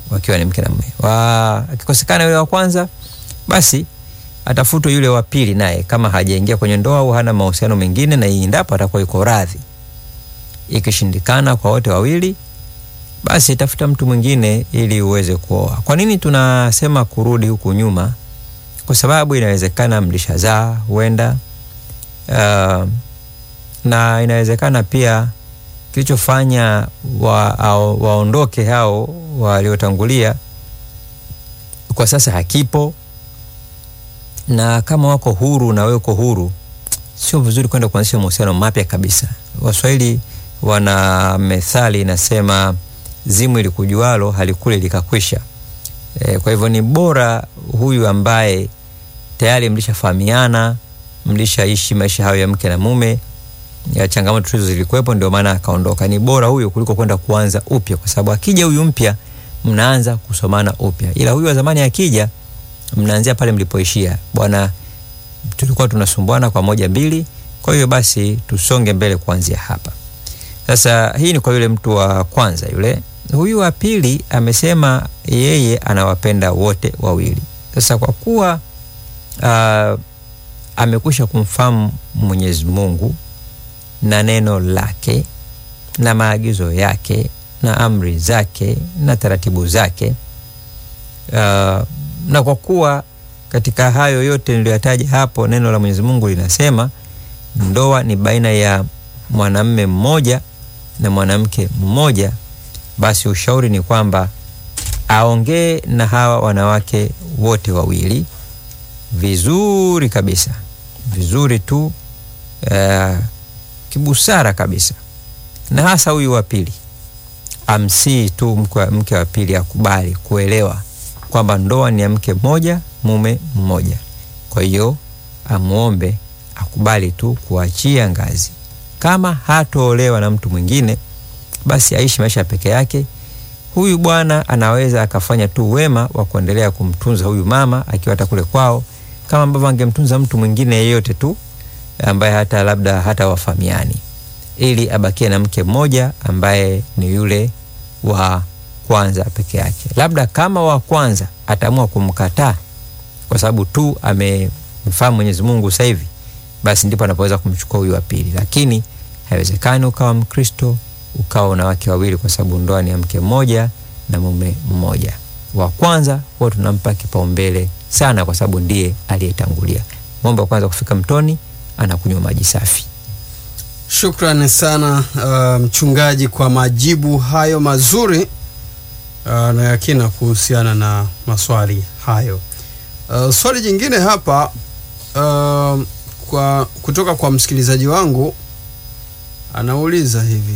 wakiwa ni mke na mume. Wa akikosekana yule wa kwanza, basi atafutwe yule wa pili, naye kama hajaingia kwenye ndoa au hana mahusiano mengine, na endapo atakuwa yuko radhi. Ikishindikana kwa wote wawili, basi tafuta mtu mwingine ili uweze kuoa. Kwa nini tunasema kurudi huku nyuma? Kwa sababu inawezekana mlishazaa huenda, uh, na inawezekana pia kilichofanya wa, au, waondoke hao waliotangulia kwa sasa hakipo, na kama wako huru na wewe uko huru, sio vizuri kwenda kuanzisha mahusiano mapya kabisa. Waswahili wana methali inasema, zimu ilikujualo halikule likakwisha. E, kwa hivyo ni bora huyu ambaye tayari mlishafahamiana, mlishaishi maisha hayo ya mke na mume ya changamoto hizo zilikuwepo, ndio maana akaondoka. Ni bora huyo kuliko kwenda kuanza upya, kwa sababu akija huyu mpya mnaanza kusomana upya, ila huyu wa zamani akija, mnaanzia pale mlipoishia. Bwana, tulikuwa tunasumbuana kwa moja mbili, kwa hiyo basi tusonge mbele kuanzia hapa. Sasa hii ni kwa yule mtu wa kwanza. Yule huyu wa pili amesema yeye anawapenda wote wawili. Sasa kwa kuwa uh, amekwisha kumfahamu Mwenyezi Mungu na neno lake na maagizo yake na amri zake na taratibu zake. Uh, na kwa kuwa katika hayo yote niliyoyataja hapo, neno la Mwenyezi Mungu linasema ndoa ni baina ya mwanamume mmoja na mwanamke mmoja, basi ushauri ni kwamba aongee na hawa wanawake wote wawili vizuri kabisa, vizuri tu uh, kibusara kabisa, na hasa huyu wa pili amsii tu mke, mke wa pili akubali kuelewa kwamba ndoa ni ya mke mmoja mume mmoja. Kwa hiyo amwombe akubali tu kuachia ngazi. Kama hatoolewa na mtu mwingine, basi aishi maisha peke yake. Huyu bwana anaweza akafanya tu wema wa kuendelea kumtunza huyu mama akiwa hata kule kwao, kama ambavyo angemtunza mtu mwingine yeyote tu ambaye hata labda hata wafamiani, ili abakie na mke mmoja ambaye ni yule wa kwanza peke yake. Labda kama wa kwanza ataamua kumkataa kwa sababu tu amemfahamu Mwenyezi Mungu sasa hivi, basi ndipo anapoweza kumchukua huyu wa pili, lakini haiwezekani ukawa Mkristo ukawa na wake wawili, kwa sababu ndoa ni ya mke mmoja na mume mmoja. Wa kwanza huwa tunampa kipaumbele sana, kwa sababu ndiye aliyetangulia. Ng'ombe wa kwanza kufika mtoni anakunywa maji safi. Shukrani sana uh, mchungaji kwa majibu hayo mazuri uh, na yakina kuhusiana na maswali hayo. Uh, swali jingine hapa uh, kwa kutoka kwa msikilizaji wangu anauliza hivi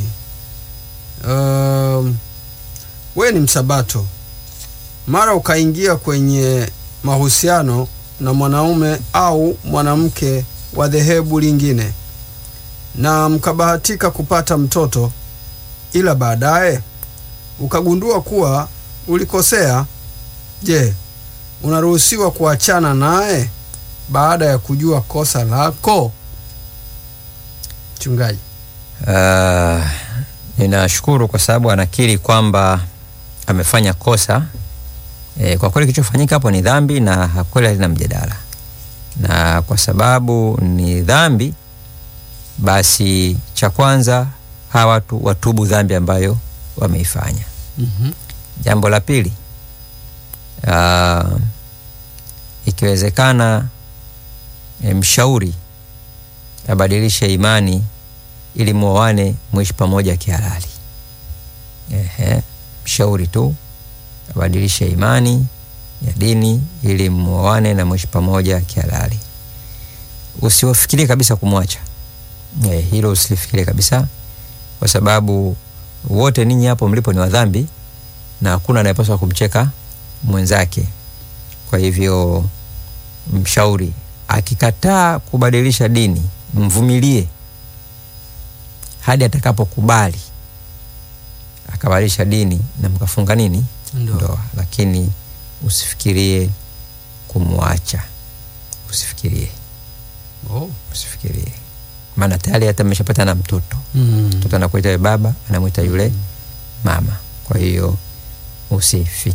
uh, we ni msabato, mara ukaingia kwenye mahusiano na mwanaume au mwanamke wa dhehebu lingine na mkabahatika kupata mtoto, ila baadaye ukagundua kuwa ulikosea. Je, unaruhusiwa kuachana naye baada ya kujua kosa lako? Mchungaji. Uh, ninashukuru kwa sababu anakiri kwamba amefanya kosa. E, kwa kweli kilichofanyika hapo ni dhambi na kweli halina mjadala, na kwa sababu ni dhambi, basi cha kwanza hawa watu watubu dhambi ambayo wameifanya. mm-hmm. Jambo la pili, uh, ikiwezekana e, mshauri abadilishe imani ili muoane mwishi pamoja kihalali. Ehe, mshauri tu abadilishe imani ya dini ili muoane na mwishi pamoja kihalali. Usiwafikirie kabisa kumwacha. Eh, hilo usilifikirie kabisa, kwa sababu wote ninyi hapo mlipo ni wadhambi na hakuna anayepaswa kumcheka mwenzake. Kwa hivyo, mshauri akikataa kubadilisha dini, mvumilie hadi atakapokubali akabadilisha dini na mkafunga nini Ndoa. ndoa, lakini usifikirie kumwacha, usifikirie, Oh. usifikirie, maana tayari hata mmeshapata na mtoto Mm. mtoto anakuita yule baba, anamwita yule mama. Kwa hiyo usifikirie